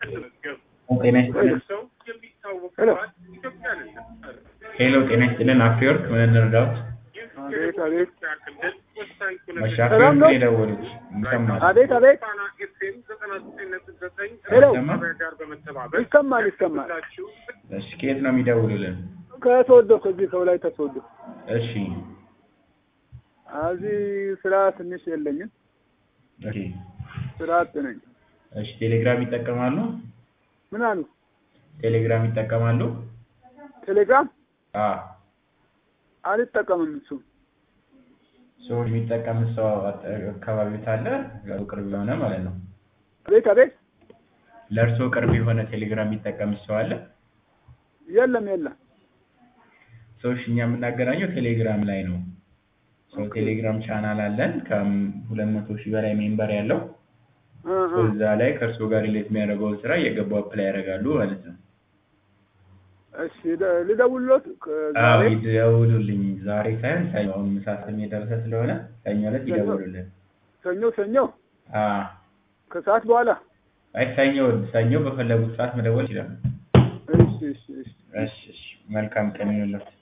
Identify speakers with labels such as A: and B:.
A: ጤና ይስጥልን።
B: ሄሎ
A: ሄሎ ጤና ይስጥልን። አፍሪወርክ ምን እንርዳዎት?
B: አቤት አቤት
A: መሻ
B: ሰላም
A: አፍሪወርክ
B: ነው?
A: የደወሉት ይሰማል።
B: አቤት አቤት ሄሎ
A: አይሰማም?
B: ይሰማል ይሰማል።
A: እሺ ከየት ነው የሚደውሉልን?
B: ከተወዶ ከዚህ ከወላይታ ተወዶ
A: እሺ
B: እዚህ ስራ ትንሽ የለኝም።
A: ኦኬ
B: ስራ አጥ ነኝ።
A: እሺ ቴሌግራም ይጠቀማሉ?
B: ምን አሉ?
A: ቴሌግራም ይጠቀማሉ?
B: ቴሌግራም
A: አ
B: አልጠቀምም። እሱ
A: ሰው የሚጠቀም ሰው አካባቢ ካለ ለእርሶ ቅርብ የሆነ ማለት ነው።
B: አቤት አቤት
A: ለእርሶ ቅርብ የሆነ ቴሌግራም የሚጠቀም ሰው አለ?
B: የለም የለም።
A: ሰዎች እኛ የምናገናኘው ቴሌግራም ላይ ነው። ሰው ቴሌግራም ቻናል አለን ከሁለት መቶ ሺህ በላይ ሜምበር ያለው
B: እ እ
A: ሰው እዛ ላይ ከእርሶ ጋር ሪሌት የሚያደርገውን ስራ እየገቡ አፕላይ ያደርጋሉ ማለት ነው።
B: እሺ ደ- ልደውልሎት
A: አዎ
B: ዛሬ
A: ይደውሉልኝ። ዛሬ ሳይሆን ሰኞ፣ አሁን ምሳ ሰዓት የደረሰ ስለሆነ ሰኞ ዕለት ይደውሉልን።
B: ሰኞ ሰኞ
A: አዎ
B: ከሰዓት በኋላ
A: አይ ሰኞ ሰኞ በፈለጉት ሰዓት መደወል ይችላሉ።
B: እሺ እሺ እሺ
A: እሺ እሺ መልካም ቀን ይሁንልዎት።